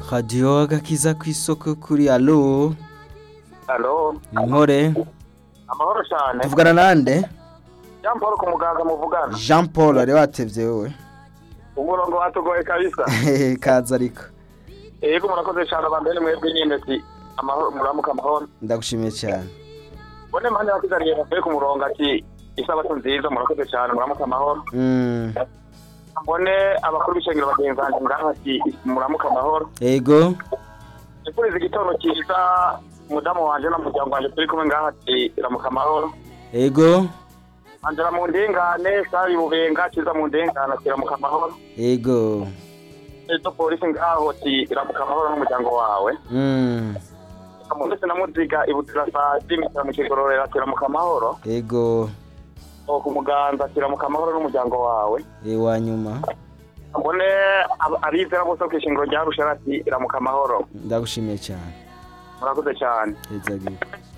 radiyo agakiza ku isoko kuri alo Alo, inkore amahoro cyane. tuvugana nande Jean Paul ku muganga muvugana. jean paul wari watevye wowe Umurongo watugoye kabisa. kaza ariko Yego murakoze cyane abambere mwebwe nyine si amahoro muramuka amahoro. ndagushimiye cyane Bone manje bakizaniye bavuye ku murongo ati isabato nziza murakoze cyane muramuka amahoro. Mm, Mbone abakuru b'ishengero bagenzi banjye ngaha ati muramuka amahoro. ego Ikuriza igitondo cyiza umudamu wanje n'umuryango wanje turi kumwe ngaha ati ramuka amahoro. ego Angela mu ndengane, Sari Bubenga, Kiza mu ndengane ati ramuka amahoro. ego Ejo polisi ngaho ati ramuka amahoro n'umuryango wawe. Mm, ndetse na muziga ibutira saa z'imitara mu kigororero atiramuka amahoro ego o ku muganza atiramuka amahoro n'umuryango wawe ewa nyuma mbone ab- abizera bose ku ishingiro rya rushara ati iramuka amahoro ndagushimiye cyane murakoze cyane Ezagira.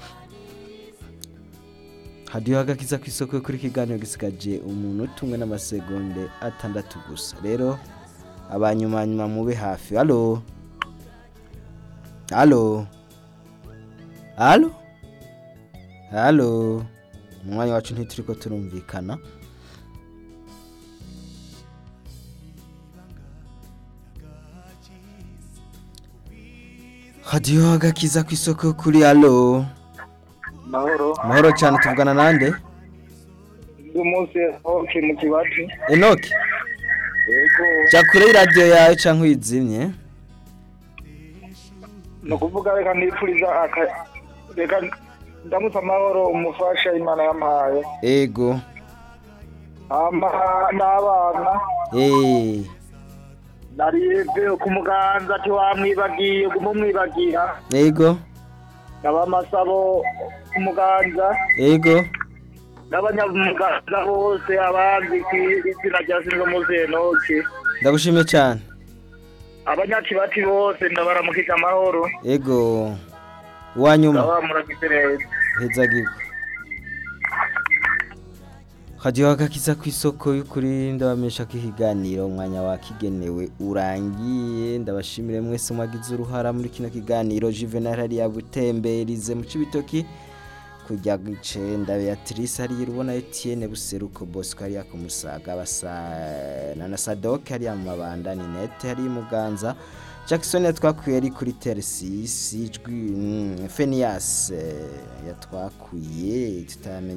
hadiyo agakiza ku isoko kuri kiganiro gisigaje umuntu tumwe n'amasegonde atandatu gusa rero abanyuma nyuma mube hafi halo halo halo halo mu mwanya wacu ntituriko turumvikana hadiyo agakiza ku isoko kuri halo mahoro mahoro cyane tuvugana nande uyu munsi hoke mu kibati enoki yego jya kure y'iradiyo yawe cyangwa uyizimye ni ukuvuga reka nipfuriza aka reka ndamutse amahoro umufasha imana yampaye ego ama n'abana eee naribwe ku muganza ati wamwibagiye kumumwibagira ego n'abamasabo ku muganza ego n'abanyamuganza bose abandi ku izina rya sinzo muze enoki ndagushimiye cyane abanyakibati bose ndabaramukije amahoro ego uwanyuma ndaba muragize neza hezagirwa hadiyo agakiza ku isoko y'ukuri ndabamenyesha ko ikiganiro umwanya wakigenewe urangiye ndabashimire mwese mwagize uruhara muri kino kiganiro juvenal hariya butemberize mu cibitoki kujya icenda beatrice hariya urubona etienne buseruko bosco hariya ku musaga basa na na sadok hariya mu mabanda ninete hariya i muganza jackson yatwakuye ari kuri teresisi ijwi mm, fenias eh, yatwakuye tutamenya